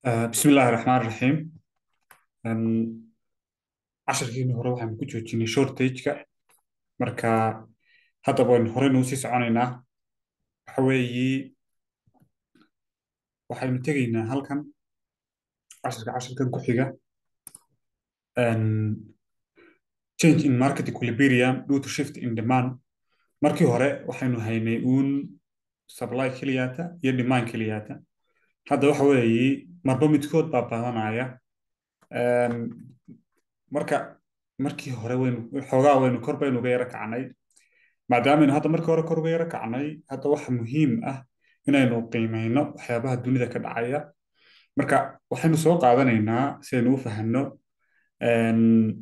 آه، بسم الله الرحمن الرحيم أم، casharkiina hore waxaan ku joojinay shortage-ka marka hadda waynu hore nuu sii soconaynaa waxa weeye waxaynu tegaynaa halkan casharka casharkan ku xiga Em, change in market equilibrium due to shift in demand markii hore waxaynu haynay uun supply keliyaata iyo demand keliyaata hadda waxa weeye marba midkood baa badanaya Em, marka markii hore waynu xoogaa waynu kor baynu uga yara kacnay maadaamaynu hadda markii hore kor uga yara kacnay hadda waxa muhiim ah inaynu qiimeyno waxyaabaha dunida ka dhacaya marka waxaynu soo qaadanaynaa si aynu u fahanno em,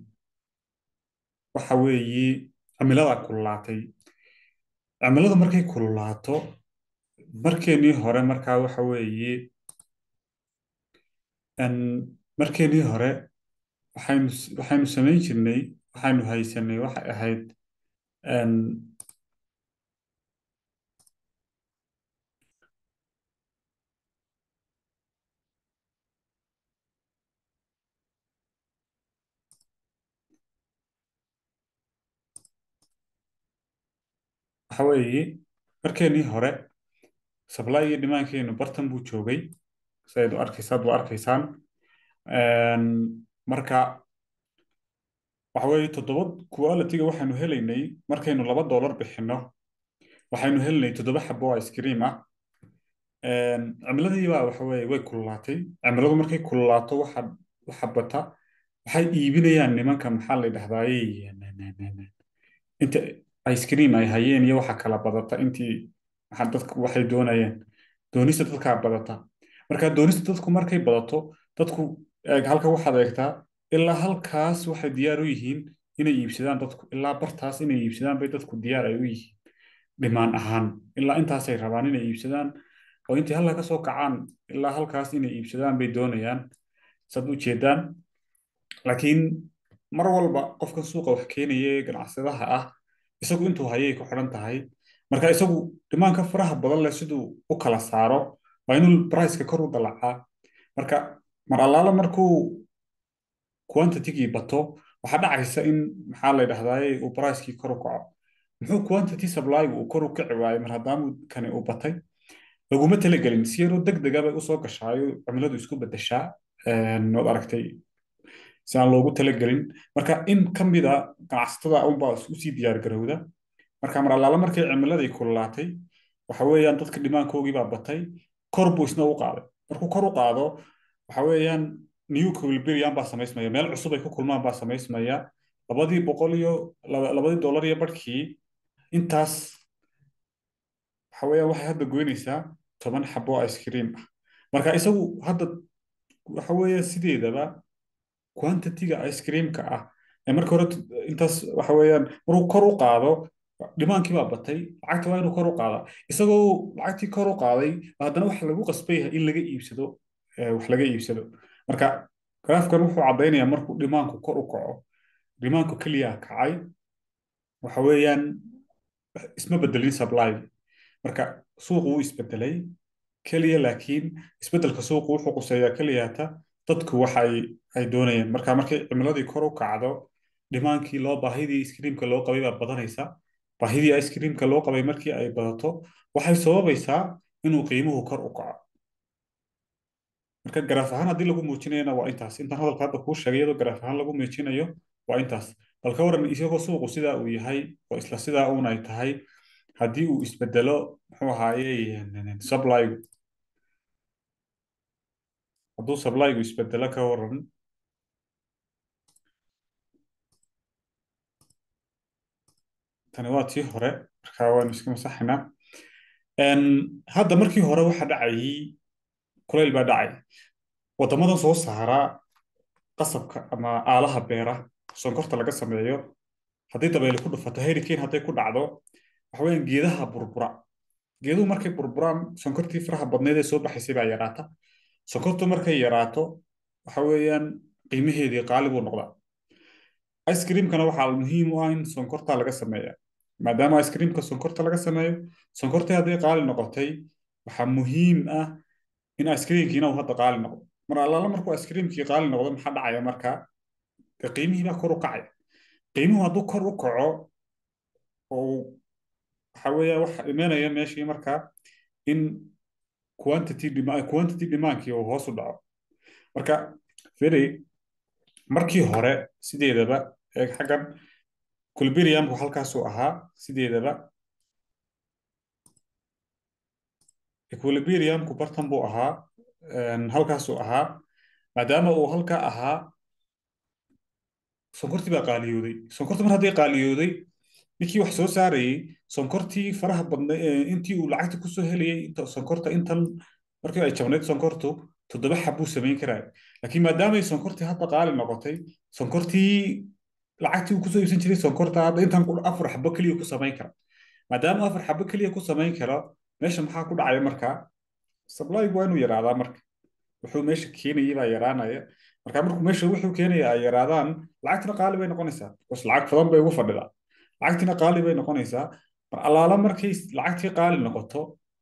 waxa weeye cimilada kululaatay cimiladu markay kululaato markeenii hore markaa waxa weeye em, markeenii hore waxaynu waxaynu samayn jirnay waxaynu haysanay waxay ahayd em, waxa weeye markeenii hore supply iyo demand-keenu bartan buu joogay sidayd u arkaysaad u arkaysaan Em, marka waxa weeye toddoba quality-ga waxaynu helaynay markaynu laba doolar bixinno waxaynu helinay toddoba xabo oo ice cream ah Em, cimiladii baa waxa weeye way kululaatay cimiladu markay kululaato waxa waxa bata waxay iibinayaan nimanka maxaa la yidhahdaaye inta ice cream ay hayeen iyo waxa kala badata intii waxa dadku waxay doonayeen doonista dadkaa badata marka doonista dadku markay badato dadku eeg halka waxaad eegtaa ilaa halkaas waxay diyaar u yihiin inay iibsadaan dadku ilaa bartaas inay iibsadaan bay dadku diyaar ay u yihiin dhimaan ahaan ilaa intaasay rabaan inay iibsadaan oo intii halka ka soo kacaan ilaa halkaas inay iibsadaan bay doonayaan saad u jeedaan laakiin mar walba qofka suuqa wax keenaya ee ganacsadaha ah isagu intuu hayay ku xidhan tahay marka isagu dhimaanka faraha badan leh siduu u kala saaro waa inuu priceka kor u dalacaa marka mar allaala markuu quantity-gii bato waxaa dhacaysa in maxaa la yidhahdaaye uu pricekii kor u kaco muxuu quantity supply-gu uu kor u kici waayey mar haddaamu kani uu batay laguma talagelin si yaroo deg dega bay usoo gashaayo cimiladu isku bedeshaa waad aragtay si aan loogu talagelin marka in ka mid a ganacsatada unbaa usii diyaar garowda marka mar allaala markay cimiladii kululaatay waxa weeyaan dadka dhimaankoogii baa batay kor buu isna u qaaday markuu kor u qaado waxa weeyaan new equilibrium baa samaysmaya meel cusub ay ku kulmaan baa samaysmaya labadii boqol iyo laba- labadii dollar iyo barhkii intaas waxa weeyaan waxay hadda goynaysaa toban xabo ice cream ah marka isagu hadda waxa weeye sideedaba quantity-ga ice cream-ka ah ee marka hore t- intaas waxa weeyaan markuu kor u qaado dhimaankii baa batay lacagta waa inuu kor u qaadaa isagoo lacagtii kor u qaaday haddana waxa lagu qasbay yahay in laga iibsado eh, wax laga iibsado marka graafkan wuxuu caddaynayaa markuu dhimaanku kor u kaco dhimaanku keliya kacay waxa weeyaan isma bedelin supply marka suuqu wuu isbedelay keliya laakiin isbedelka suuqu wuxuu quseeyaa keliyata dadku waxa ay ay doonayeen marka markay cimiladii kor u kacdo dhimaankii loo baahidii ice creamka loo qabay baa badanaysa baahidii ice creamka loo qabay markii ay badato waxay sababaysaa inuu qiimuhu kor u kaco marka garaaf ahaan haddii lagu muujinayana waa intaas intaan hadalka hadda kuu sheegay iyadoo garaaf ahaan lagu muujinayo waa intaas bal ka waran isagoo suuqu sidaa uu yahay oo isla sidaa uun ay tahay haddii uu isbedelo muxuu ahaaye supplygu hadduu supplygu isbedelo ka waran tani waa tii hore marka waanu iska masaxaynaa Een, hadda markii hore waxa dhacayay kulayl baa dhacay waddamadan soo saara qasabka ama aalaha beera sonkorta laga sameeyo haddii dabayli ku dhufato hurricane hadday ku dhacdo waxa weeyaan geedaha burbura geeduhu markay burburaan sonkortii faraha badneed ee soo baxaysay baa yaraata sonkortu markay yaraato waxa weeyaan qiimaheedii qaali buu noqdaa ice creamkana waxaa muhiim u ah in sonkorta laga sameeya maadaama ice creamka sonkorta laga sameeyo sonkortii hadday qaali noqotay waxaa muhiim ah in ice creamkiina uu hadda qaali noqdo mar allaala markuu iskriimkii qaali noqdo maxaa dhacaya marka dee qiimihii baa kor u kacaya qiimuhu hadduu kor u kaco oo waxa weeya waxa imanaya meeshii marka in quantity demand quantity demandkii uu hoos u dhaco marka fili markii hore sideedaba ee xaggan equilibriumku halkaasuu ahaa sideedaba equilibriumku bartan buu ahaa halkaasuu ahaa maadaama uu halkaa ahaa sonkortii baa qaaliyooday sonkorti mar haddii qaaliyooday ninkii wax soo saarayey sonkortii faraha badna intii uu lacagta kusoo helayay inta sonkorta intan markii ay jabnayd sonkortu toddoba xab buu samayn karaa laakiin maadaamay sonkortii hadda qaali noqotay sonkortii lacagtii uu kusoo iibsan jiray sonkorta hadda intan afar xabo keliya ku samayn kara maadaama afar xabo keliya ku samayn karo meesha maxaa ku dhacaya markaa sablaygu waa inuu yaraadaa marka wuxuu meesha keenayay baa yaraanaya marka markuu meesha wuxuu keenaya ay yaraadaan lacagtina qaali bay noqonaysaa bas lacag badan bay ugu fadhidaa lacagtina qaali bay noqonaysaa mar allaala markay lacagtii qaali noqoto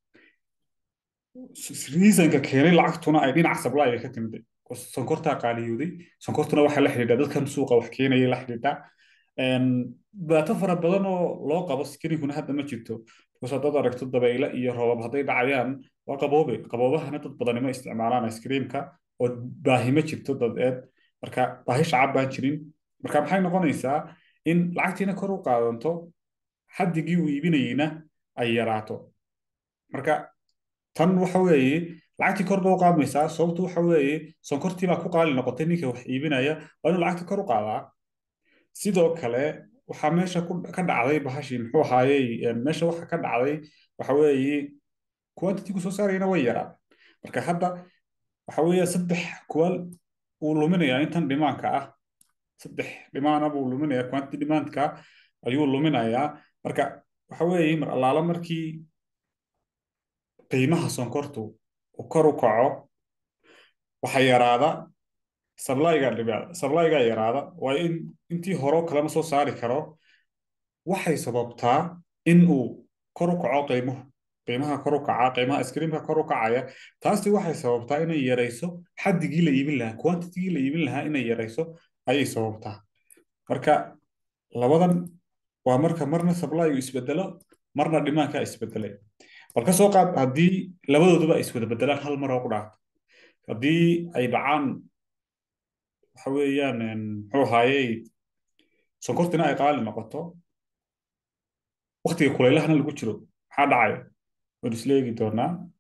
reasonka keenay lacagtuna ay dhinaca sablayga ka timid sonkortaa qaaliyooday sonkortuna waxaa la xidhiidha dadkan suuqa wax keenaya la xidhiidha dhibaato fara badan oo loo qabo skirinkuna hadda ma jirto because haddaad aragto dabayle iyo roobab hadday dhacayaan waa qaboobe qaboobahana dad badani ma isticmaalaan iskriimka oo baahi ma jirto dadeed marka baahi shacab baan jirin marka maxay noqonaysaa in lacagtiina kor u qaadanto xaddigii uu iibinayeyna ay yaraato marka tan waxa weeye lacagtii kor baa u qaadmaysaa sababtu waxa weeye sonkortii baa ku qaali noqotay ninka wax iibinaya waa inuu lacagta kor u qaadaa sidoo kale waxaa meesha ka dhacday bahashii muxuu ahaayey meesha waxa ka dhacday waxa weeye quantity ku soo saarayana way yaraa marka hadda waxa weeye saddex kuwal uu luminayaa intan dhimaanka ah saddex dhimaana buu luminayaa quantity demandka ayuu luminayaa marka waxa weeye mar allaala markii qiimaha sonkortu uu kor u kaco waxa yaraada sablayga dhibaada sablayga yaraada waa in intii hore kalema soo saari karo waxay sababtaa in uu kor u kaco qiimuhu qiimaha kor u kaca qiimaha iskriimka kor u kacaya taasi waxay sababtaa inay yarayso xaddigii la iibin lahaa quantitigii la iibin lahaa inay yarayso ayay sababtaa marka labadan waa marka marna sablaygu isbedelo marna dhimaanka isbedelay bal ka soo qaad haddii labadooduba ay iswada bedelaan hal mar oo ku dhaafto haddii ay dhacaan waxa weeyaan muxuu ahaayey sonkortina ay qaali noqoto waktiga kulaylahana lagu jiro maxaa dhacaya waan isla eegi doonaa